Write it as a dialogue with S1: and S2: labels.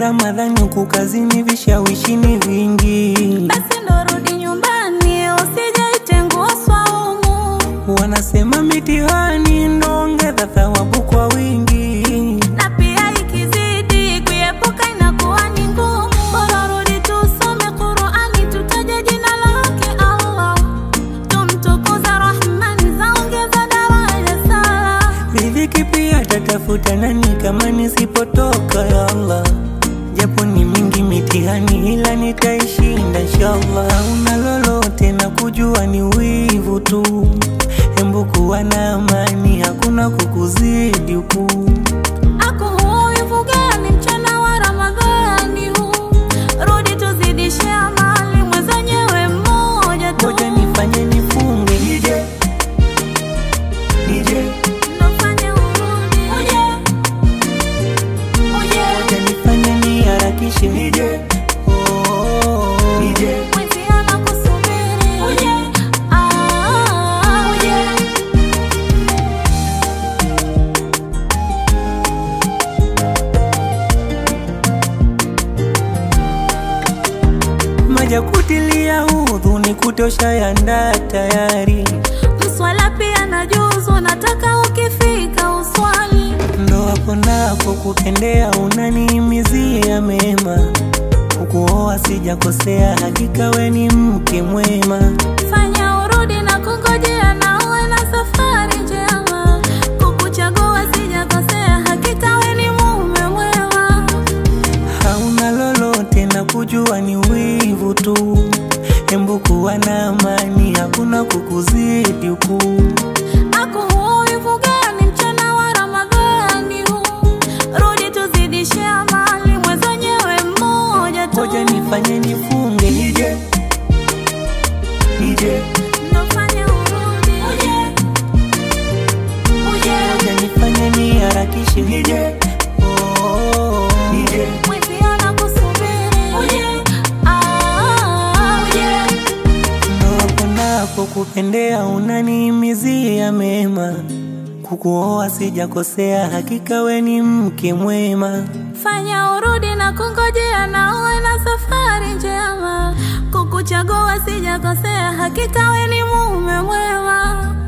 S1: Ramadhani huku kazini vishawishi ni vingi,
S2: basi ndo rudi nyumbani, usijaitengua swaumu.
S1: wanasema mitihani ndo ongeza thawabu kwa wingi.
S2: na pia ikizidi kuepuka inakuwa ni ngumu. Bora rudi tusome Qur'ani, tutaje jina lake Allah, tumtukuza Rahmani, zaongeza daraja sala.
S1: Riziki pia tatafuta nani kama nisipotoka ya Allah, japo ni mingi mitihani, ila nitaishinda inshallah. Hauna lolote na kujua ni wivu tu, hembu kuwa na amani, hakuna kukuzidi huku.
S2: Ako huyu gani mchana wa Ramadhani huu, rudi tuzidishe amali, mwenzenyewe mmoja tu.
S1: Ngoja nifanye nifunge nije nije,
S2: Nofanye urudi uje uje
S1: ngoja nifanye niharakishe nije oh, nije
S2: Mwenzi anakusubiri uje, ah, uje.
S1: maja kutilia udhu ni kutosha yanda tayari,
S2: Mswala pia na juzu, nataka ukifika uswali.
S1: ndo hapo napo kupendea, unanihimizia mema, kukuoa sijakosea, hakika we ni mke mwema.
S2: Fanya urudi na kungojea, na uwe na safari njema. Kukuchagua sijakosea, hakika we ni mume mwema.
S1: hauna lolote na kujua ni wivu tu, hembu kuwa na amani, hakuna kukuzidi huku.
S2: Ako huyu gani mchana wa Ramadhani huu, rudi tuzidishe amali, mwenzenyewe mmoja tu.
S1: Ngoja nifanye nifunge nije nije,
S2: Nofanye urudi uje uje
S1: ngoja nifanye niharakishe nije oh, nije
S2: Mwenzi anakusubiri uje, ah, uje.
S1: ndo hapo napo kupendea, unanihimizia mema, kukuoa sijakosea, hakika we ni mke mwema.
S2: Fanya urudi na kungojea, na uwe na safari njema. Kukuchagua sijakosea, hakika we ni mume mwema.